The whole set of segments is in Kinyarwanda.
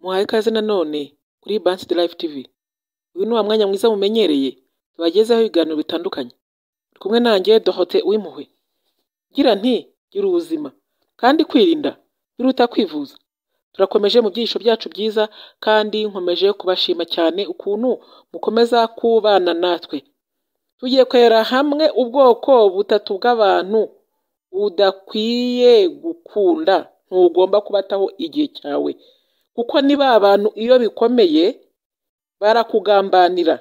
Muhawe ikaze nanone kuri Bansi de Life TV, uyu ni wa mwanya mwiza mumenyereye tubagezaho ibiganiro bitandukanye, uri kumwe nanjye Dorote Uwimpuhwe, ngira nti gira ubuzima kandi kwirinda biruta kwivuza, turakomeje mu byigisho byacu byiza kandi nkomeje kubashima cyane ukuntu mukomeza kubana natwe, tugiye kwera hamwe ubwoko butatu bw'abantu udakwiye gukunda, ntugomba kubataho igihe cyawe kuko ni ba bantu iyo bikomeye barakugambanira,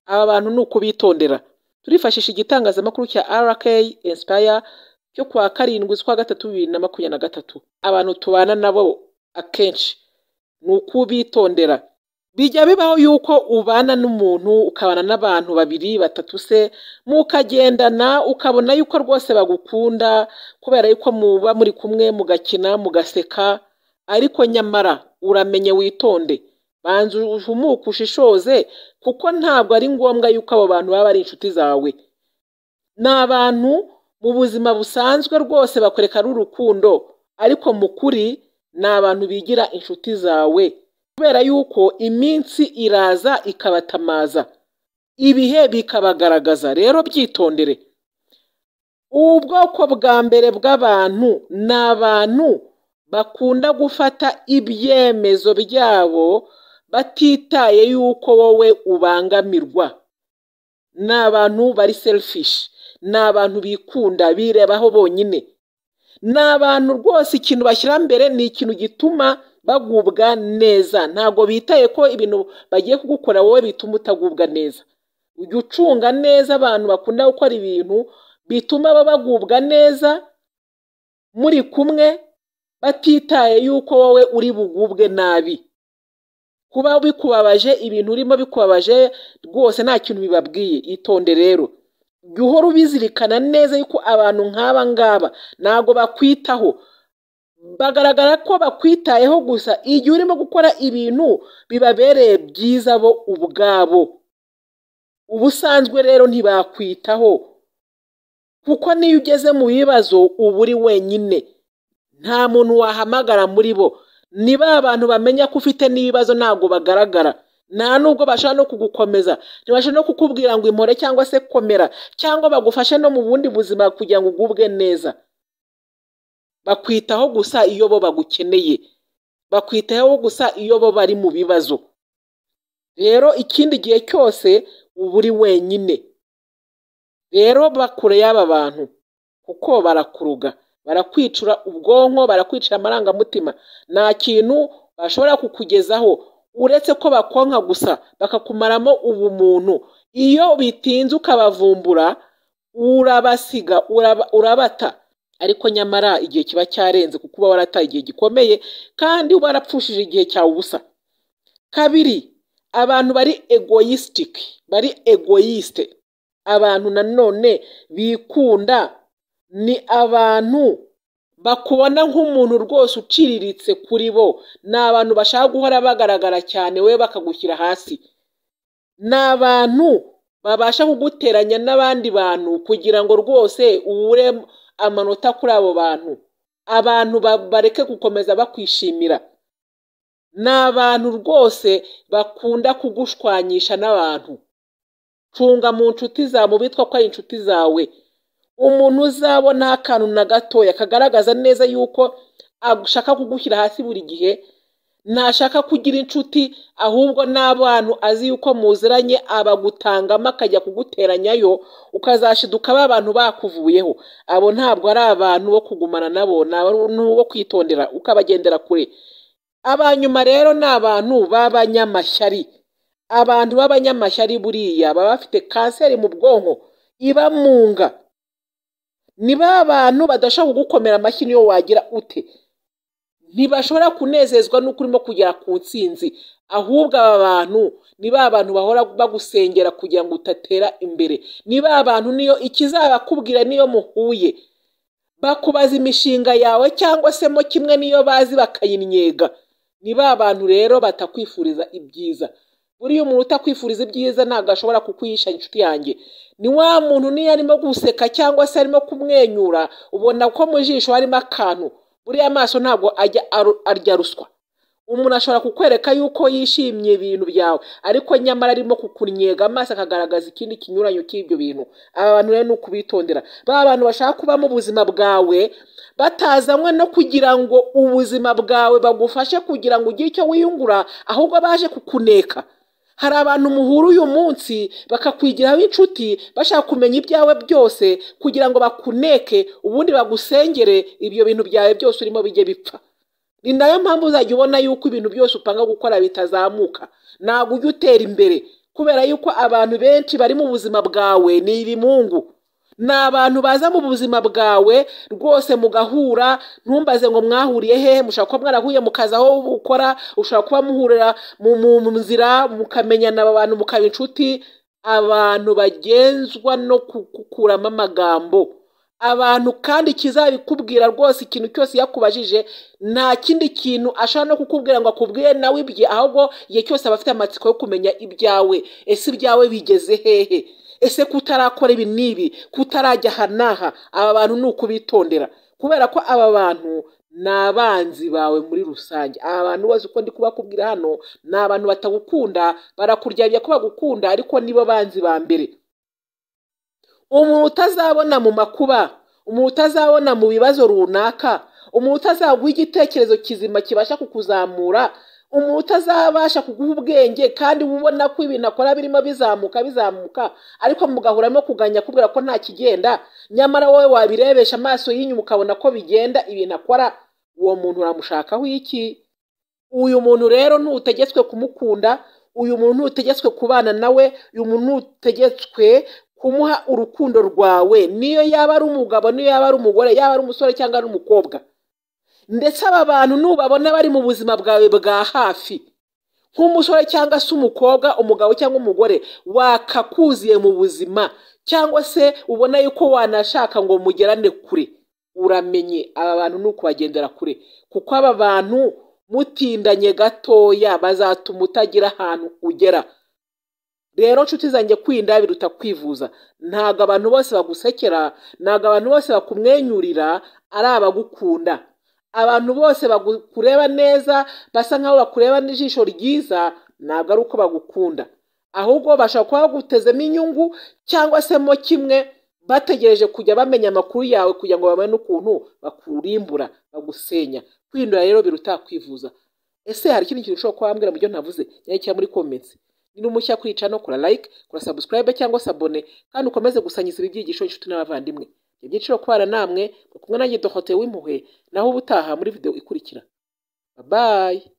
aba bantu ni ukubitondera, turifashisha igitangazamakuru cya RK Inspire cyo ku wa karindwi z'ukwa gatatu bibiri na makumyabiri na gatatu, abantu tubana nabo akenshi ni ukubitondera, bijya bibaho yuko ubana n'umuntu ukabana n'abantu babiri batatu se, mukagendana ukabona yuko rwose bagukunda kubera yuko muba muri kumwe mugakina, mugaseka ariko nyamara uramenye witonde, banza uhumuke ushishoze kuko ntabwo ari ngombwa yuko abo bantu baba ari inshuti zawe, ni abantu mu buzima busanzwe rwose bakwereka urukundo ariko mu kuri ni abantu bigira inshuti zawe kubera yuko iminsi iraza ikabatamaza, ibihe bikabagaragaza, rero byitondere, ubwoko bwa mbere bw'abantu ni abantu bakunda gufata ibyemezo byabo batitaye yuko wowe ubangamirwa, ni abantu bari selifishi, ni abantu bikunda birebaho bonyine, ni abantu rwose ikintu bashyira mbere ni ikintu gituma bagubwa neza, ntabwo bitaye ko ibintu bagiye kugukora wowe bituma utagubwa neza, ujya ucunga neza abantu bakunda gukora ibintu bituma bagubwa neza muri kumwe, batitaye yuko wowe uri bugubwe nabi, kuba bikubabaje ibintu urimo bikubabaje rwose nta kintu bibabwiye, itonde rero jya uhora ubizirikana neza yuko abantu nk'aba ngaba ntabwo bakwitaho, bagaragara ko bakwitayeho gusa igihe urimo gukora ibintu bibabereye byiza bo ubwabo, ubusanzwe rero ntibakwitaho kuko n'iyo ugeze mu bibazo uba uri wenyine, nta muntu wahamagara muri bo, ni ba bantu bamenya ko ufite n'ibibazo ntabwo bagaragara, nta nubwo bashaka no kugukomeza, ntibashaka no kukubwira ngo impore cyangwa se komera cyangwa bagufashe no mu bundi buzima kugira ngo ugubwe neza, bakwitaho gusa iyo bo bagukeneye, bakwitaho gusa iyo bo bari mu bibazo, rero ikindi gihe cyose uba uri wenyine, rero ba kure y'aba bantu kuko barakuruga, barakwicura ubwonko, barakwicira amarangamutima, nta kintu bashobora kukugezaho uretse ko bakonka gusa bakakumaramo ubumuntu, iyo bitinze ukabavumbura urabasiga, urabata ariko nyamara igihe kiba cyarenze kuko uba warataye igihe gikomeye kandi uba warapfushije igihe cyawe ubusa. Kabiri, abantu bari egoyisitike, bari egoyisite, abantu nanone bikunda, ni abantu bakubona nk'umuntu rwose uciriritse kuri bo, ni abantu bashaka guhora bagaragara cyane wowe bakagushyira hasi, ni abantu babasha kuguteranya n'abandi bantu kugira ngo rwose ubure amanota kuri abo bantu, abantu bareke gukomeza bakwishimira, ni abantu rwose bakunda kugushwanyisha n'abantu, cunga mu nshuti zawe mu bitwa ko ari inshuti zawe, umuntu uzabona akantu na gatoya kagaragaza neza yuko ashaka kugushyira hasi buri gihe, ntashaka kugira inshuti ahubwo n'abantu azi yuko muziranye abagutangamo akajya kuguteranyayo ukazashiduka ba bantu bakuvuyeho, abo ntabwo ari abantu bo kugumana nabo, ni abantu bo kwitondera ukabagendera kure, aba nyuma rero ni abantu b'abanyamashyari, abantu b'abanyamashyari buriya baba bafite kanseri mu bwonko ibamunga, ni ba bantu badashobora kugukomera amashyi n'iyo wagira ute, ntibashobora kunezezwa n'uko urimo kugera ku ntsinzi, ahubwo aba bantu ni ba bantu bahora bagusengera kugira ngo udatera imbere, ni ba bantu niyo ikizabakubwira n'iyo muhuye, bakubaza imishinga yawe cyangwa se mo kimwe n'iyo bazi bakayinnyega, ni ba bantu rero batakwifuriza ibyiza, buriya umuntu utakwifuriza ibyiza ntabwo ashobora kukwihisha inshuti yanjye, ni wa muntu niyo arimo guseka cyangwa se arimo kumwenyura ubona ko mu jisho harimo akantu, buriya amaso ntabwo ajya arya ruswa, umuntu ashobora kukwereka yuko yishimiye ibintu byawe ariko nyamara arimo kukunyega amaso akagaragaza ikindi kinyuranyo cy'ibyo bintu aba bantu rero ni ukubitondera ba bantu bashaka kubamo ubuzima bwawe batazanywe no kugira ngo ubuzima bwawe bagufashe kugira ngo ugire icyo wiyungura ahubwo baje kukuneka hari abantu muhura uyu munsi bakakwigiraho inshuti bashaka kumenya ibyawe byose kugira ngo bakuneke ubundi bagusengere ibyo bintu byawe byose urimo bijye bipfa ni nayo mpamvu uzajya ubona yuko ibintu byose upanga gukora bitazamuka ntabwo ujya utera imbere kubera yuko abantu benshi bari mu buzima bwawe ni ibimungu ni abantu baza mu buzima bwawe rwose mugahura ntumbaze ngo mwahuriye he mushobora kuba mwarahuye mukaza aho ukora ushobora kuba muhurira mu mu- mu nzira mukamenyana aba bantu mukaba inshuti abantu bagenzwa no gukuramo amagambo abantu kandi kizabikubwira rwose ikintu cyose yakubajije nta kindi kintu ashobora no kukubwira ngo akubwire nawe ibye ahubwo igihe cyose aba afite amatsiko yo kumenya ibyawe ese ibyawe bigeze hehe ese kutarakora ibi n'ibi kutarajya aha n'aha aba bantu ni ukubitondera kubera ko aba bantu ni abanzi bawe muri rusange aba bantu bose uko ndi kubakubwira hano ni abantu batagukunda barakuryamya ko bagukunda ariko nibo banzi ba mbere umuntu utazabona mu makuba umuntu utazabona mu bibazo runaka umuntu utazaguha igitekerezo kizima kibasha kukuzamura umuntu utazabasha kuguha ubwenge kandi uba ubona ko ibintu akora birimo bizamuka bizamuka ariko mugahura no kuganya kubwira ko nta kigenda nyamara wowe wabirebesha amaso y'inyuma ukabona ko bigenda ibintu akora uwo muntu uramushakaho iki uyu muntu rero ntutegetswe kumukunda uyu muntu ntutegetswe kubana nawe uyu muntu ntutegetswe kumuha urukundo rwawe niyo yaba ari umugabo niyo yaba ari umugore yaba ari umusore cyangwa ari umukobwa ndetse aba bantu nubabona bari mu buzima bwawe bwa hafi nk'umusore cyangwa se umukobwa umugabo cyangwa umugore wakakuziye mu buzima cyangwa se ubona yuko wanashaka ngo mugerane kure uramenye aba bantu ni ukubagendera kure kuko aba bantu mutindanye gatoya bazatuma utagira ahantu ugera rero nshuti zanjye kwinda biruta kwivuza ntabwo abantu bose bagusekera ntabwo abantu bose bakumwenyurira ari abagukunda abantu bose bakureba neza basa nkaho bakureba n'ijisho ryiza ntabwo ari uko bagukunda ahubwo bashobora kuba bagutezemo inyungu cyangwa se mo kimwe bategereje kujya bamenya amakuru yawe kugira ngo babone ukuntu bakurimbura bagusenya kwindura rero biruta kwivuza ese hari ikindi kintu ushobora kuba wambwira mu byo navuze cyangwa muri comments ni n'umushya kuri cano kora like kora subscribe cyangwa se abone kandi ukomeze gusangiza ibi byigisho inshuti n'abavandimwe ibyiciro kubana namwe mwe kumwe nanjye dohote w'impuhwe naho ubutaha muri video ikurikira bye bye